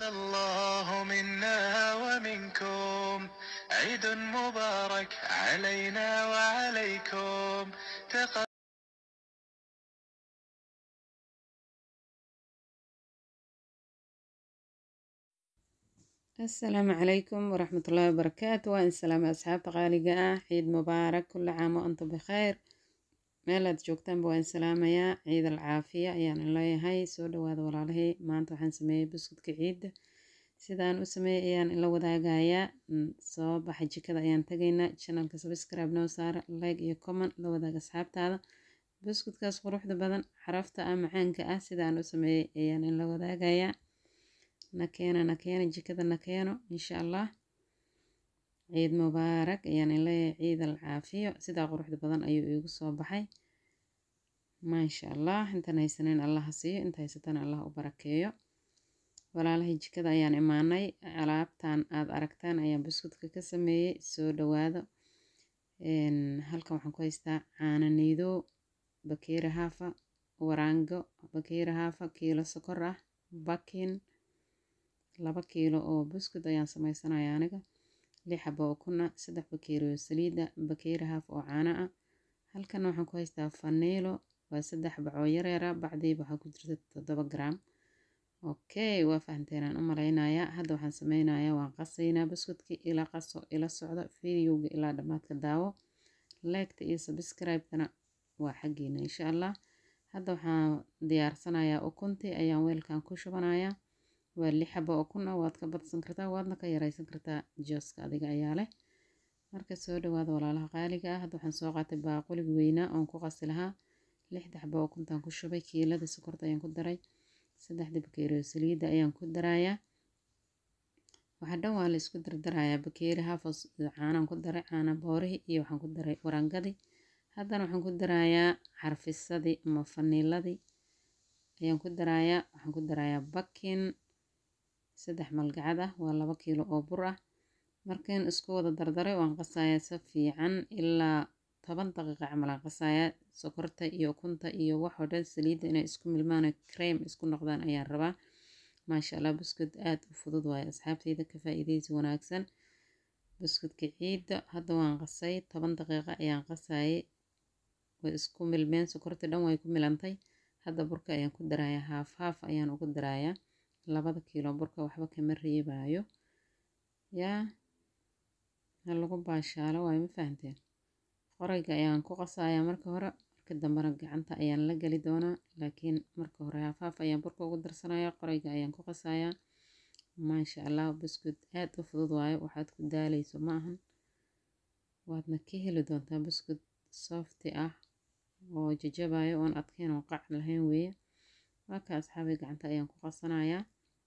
الله منا ومنكم عيد مبارك علينا وعليكم تقبل asalaamu calaykum waraxmatullaahi wabarakaatu waa in salaamay asxaabta qaaliga ah ciid mubaarak kulla caam wa antum bikhayr meel aad joogtaanba waa in salaamayaa ciid al caafiya ayaan in leeyahay soo dhawaada walaalahey maanta waxaan sameeyey buskudka ciidda sidaan u sameeyey ayaan ila wadaagayaa soo baxa jikada ayaan tagaynaa channelka subscribe noo saara like iyo comment la wadaaga asxaabtaada buskudkaas quruxda badan xarafta ah macaanka ah sidaan u sameeyey ayaan in la wadaagayaa nakeena nakeena jikada nakeeno insha allah ciid mubaarak ayaan in leeyahay ciid al caafiyo sidaa quruxda badan ayuu iigu soo baxay maasha allah intaan haysaneyn allaha siiyo inta haysatana allah u barakeeyo walaalahay jikada ayaan imaanay alaabtan aad aragtaan ayaan buskudka ka sameeyey soo dhawaado halkan waxaan ku haystaa caano niido bakeeri haafa waraango bakeeri haafa kiilo sokor ah bakin laba kiilo oo buskud ayaan sameysanaya aniga lix xaba oo kuna saddex bakeeri oo saliida bakeeri haaf oo caano ah halkana waxaan ku haystaa faniilo waa saddex bacoo yareera bacdiiba waxaa ku jirta toddoba gram okay waa fahamteenaan u malaynayaa hadda waxaan sameynayaa waan qasaynaa buskudkii ila qaso ila socdo videoga ilaa dhammaadka daawo leegta iyo subscribe-kana waa xaggiina insha allah hadda waxaan diyaarsanayaa ukuntii ayaan weelkan ku shubanayaa waa lix xaba oo kun ah waad ka badsan kartaa waadna ka yareysan kartaa jooska adiga ayaa leh marka soo dhawaada walaalaha qaaliga ah hadda waxaan soo qaatay baaqulig weynaa oon ku qasi lahaa lixda xaba oo kuntaan ku shubay kiilada sokorta ayaan ku daray saddexda bakeeri oo saliidda ayaan ku darayaa waxa dhan waa la isku dardarayaa bakeeri haafos caanaan ku daray caana boorihii iyo waxaan ku daray warangadii haddana waxaan ku darayaa xarfisadii ama faniiladii ayaan ku darayaa waxaan ku darayaa bakin saddex malgacad ah waa laba kiilo oo bur ah markiin isku wada dardaray waan qasayaa si fiican ilaa toban daqiiqa camal aan qasayaa sokorta iyo ukunta iyo waxoo dhan saliidda inay isku milmaan cream isku noqdaan ayaan rabaa maasha allah buskud aad u fudud waaye asxaabteyda ka faa'iideysi wanaagsan buskudka ciidda hadda waan qasay toban daqiiqa ayaan qasayay way isku milmeen sokorta dhan way ku milantay hadda burka ayaan ku darayaa haaf haaf ayaan ugu darayaa labada kiilo burka waxba kama reebaayo yaa ha lagu baashaalo waayo ma fahanteen qorayga ayaan ku qasayaa marka hore marka dambena gacanta ayaan la geli doonaa laakiin marka hore haaf haaf ayaan burka ugu darsanayaa qorayga ayaan ku qasayaa maasha allah buskud aad u fudud waayo waxaad ku daaleyso ma ahan waadna ka heli doontaa buskud softi ah oo jajabayo oon adkeyn oo qac lahayn weeye waa ka asxaabay gacanta ayaan ku qasanayaa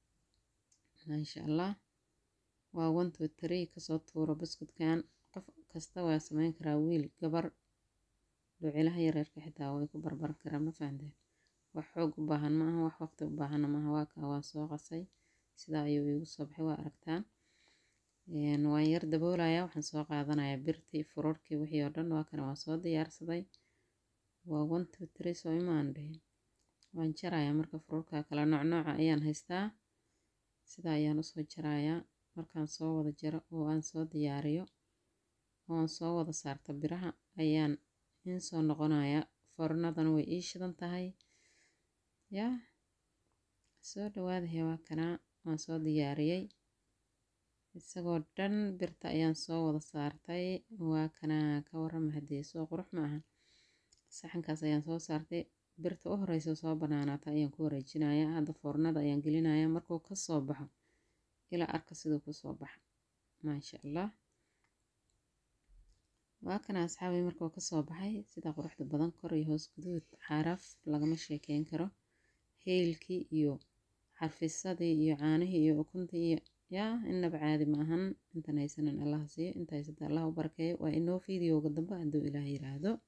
maasha allah waa one two three kasoo tuuro buskudkan qof kasta waa sameyn karaa wiil gabar dhucilaha yareerka xitaa way ku barbar karaa ma fahanteen wax xoog u baahan ma aha wax waqti u baahanna maaha waa kaa waan soo qasay sidaa ayuu iigu soo baxay waa aragtaan waan yar daboolayaa waxaan soo qaadanayaa birtii furorkii wixii oo dhan waa kana waan soo diyaarsaday waa one two three soo imaan dhihin waan jarayaa marka fururka kala noocnooca ayaan haystaa sidaa ayaan usoo jarayaa markaan soo wada jaro oo aan soo diyaariyo oon soo wada saarta biraha ayaan in soo noqonayaa fornadana way ii shidan tahay yaa soo dhawaadahay waa kanaa waan soo diyaariyey isagoo dhan birta ayaan soo wada saartay waa kanaa ka warrama haddii soo qurux ma ahan saxankaas ayaan soo saartay birta u horeysa soo banaanaata ayaan ku wareejinayaa hadda foornada ayaan gelinayaa markuu ka soo baxo ilaa arka siduu kusoo baxa maasha allah waa kana asxaabay markuu kasoo baxay sida quruxda badan kor iyo hoos guduud xaaraaf lagama sheekeyn karo heylkii iyo xarfisadii iyo caanihii iyo ukuntii iyo yaa inaba caadi ma ahan intan haysanan allah siiyo inta haysata allah u barakeeyo waa inoo fiidiyowga dambe hadduu ilaah yiraahdo